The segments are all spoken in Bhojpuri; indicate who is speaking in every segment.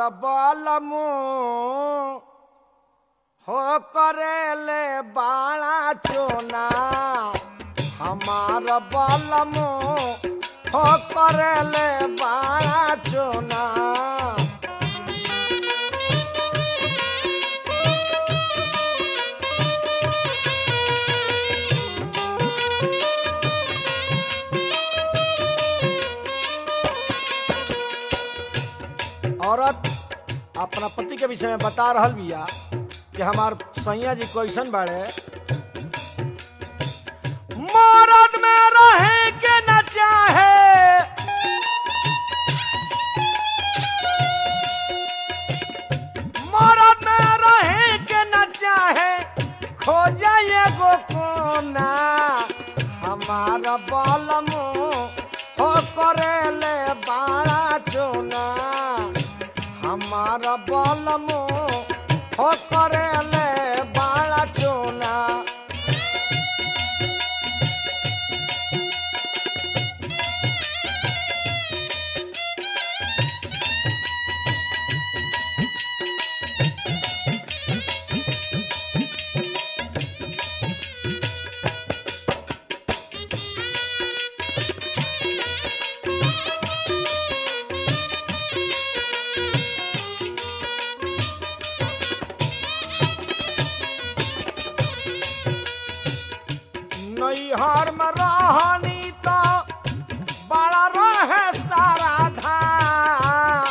Speaker 1: बलमु हो करेले बाणा चोना हमार बलमु हो करेले बाणा चोना औरत अपना पति के विषय में बता रहल बिया कि हमार सैया जी कैसन बाड़े मरद में रहे के न चाहे मरद में रहे के न चाहे खोजा एगो कोना हमार बलमो हो करेले बाड़ा चोना हमार बलमो हो करेले बाड़ा चोना नैहर में रहनी तो बड़ा रहे सारा धाम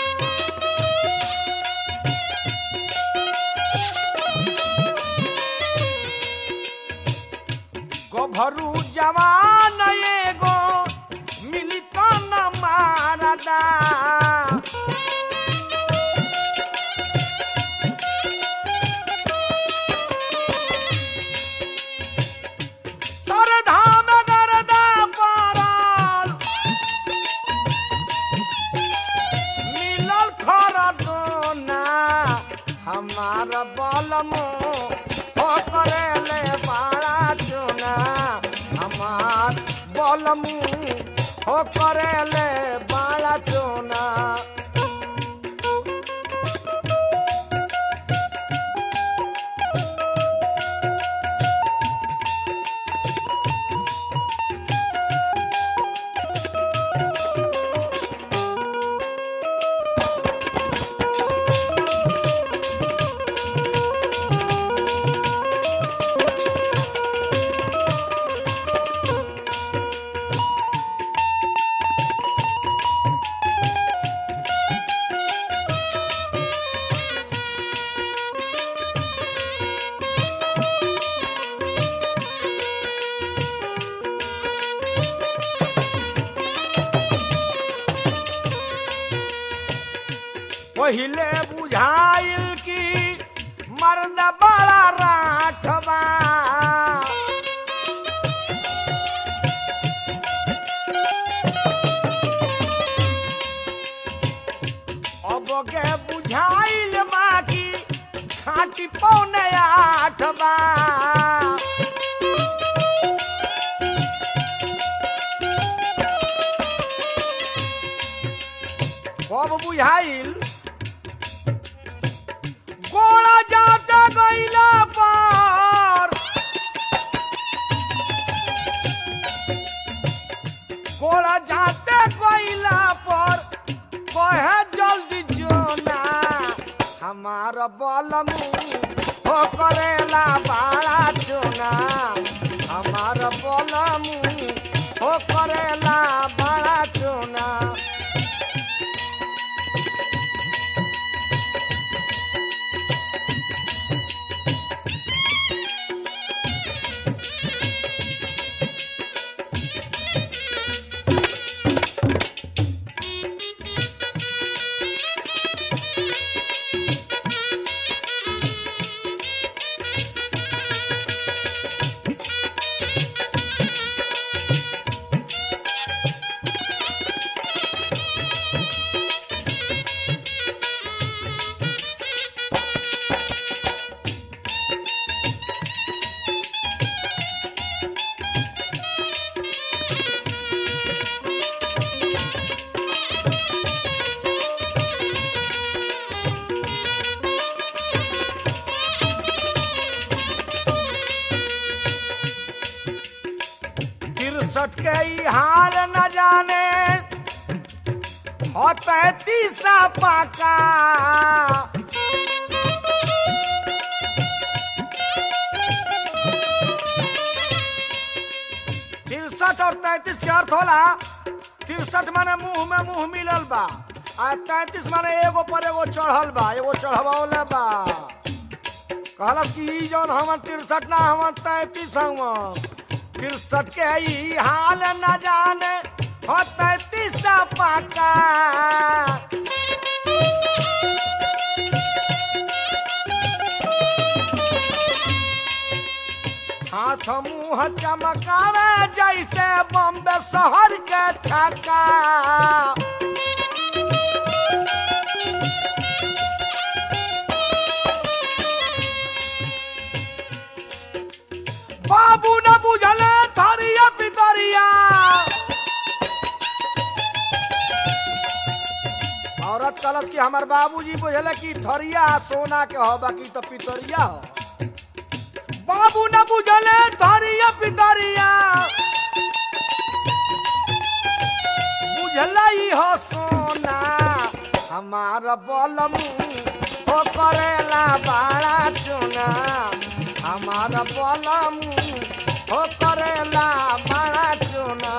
Speaker 1: गोभरू जवान एगो मिली तो न मारदा सरधाम गरदा पारल मिलल खरदोना हमार बलमो हो करेले बाड़ा चुना हमार बलमू हो करेले बाड़ा चुना पहिले बुझाइल की मर्द बड़ा राठबा अब के बुझाइल बाकी खाटी पौने आठबा कब बुझाइल गोड़ा जाता गईला पर गोड़ा जाते गईला पर कहे जल्दी जोना हमार बलमू हो करेला बाड़ा चोना हमार बलमू हो करेला बाड़ा चोना तिरसठ के ई हाल न जाने हो तैतीसा पाका तिरसठ और तैतीस के अर्थ होला तिरसठ माने मुंह में मुंह मिलल बा आ तैतीस माने एगो पर एगो चढ़ल बा एगो चढ़वले बा कहलस कि ई जौन हमन तिरसठ ना हमन तैतीस हमन तिरसठ के ई हाल न जाने हो तैतीस पाका हाथ मुंह चमकावे जैसे बम्बे शहर के छक्का बाबू न बुझले थरिया पितरिया औरत कलस कि हमार बाबूजी बुझले कि थरिया सोना के हो बाकी तो पितरिया हो बाबू न बुझले थरिया पितरिया बुझलई हो सोना हमार बलम हो करेला बाड़ा चुना हमार बलम हो करेला बाड़ा चुना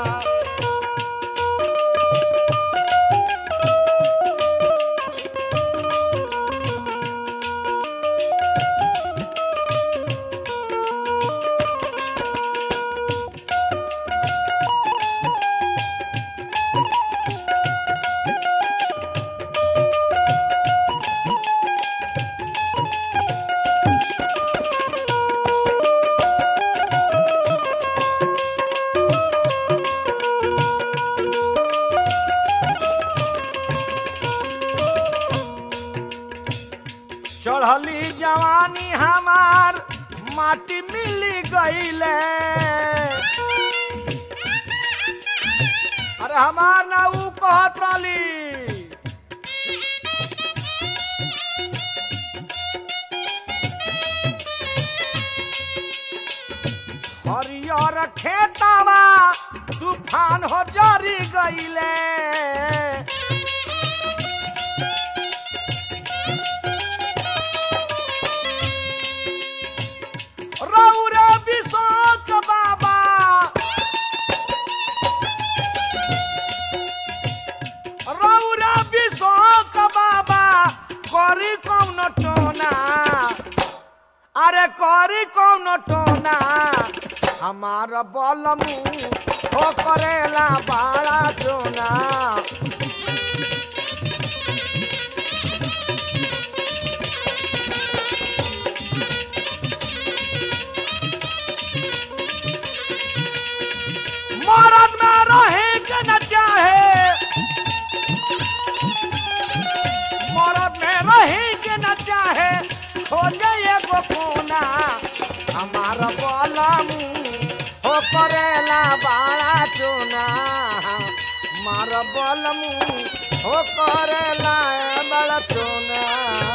Speaker 1: चढ़ली जवानी हमार माटी मिली गईले अरे हमार ना ऊ कहत रहली हरियर खेतवा तूफान हो जरी गईले रौरा विशोक बाबा रौरा विशोक बाबा करी कौन टोना अरे करी कौन टोना हमार बलमू हो करेला बाड़ा चोना मरद में रहे के न चाहे मरद में रहे के न चाहे खोजे एगो कोना हमार बलम हो करेला बाड़ा चोना मार बलम हो करेला बड़ा चोना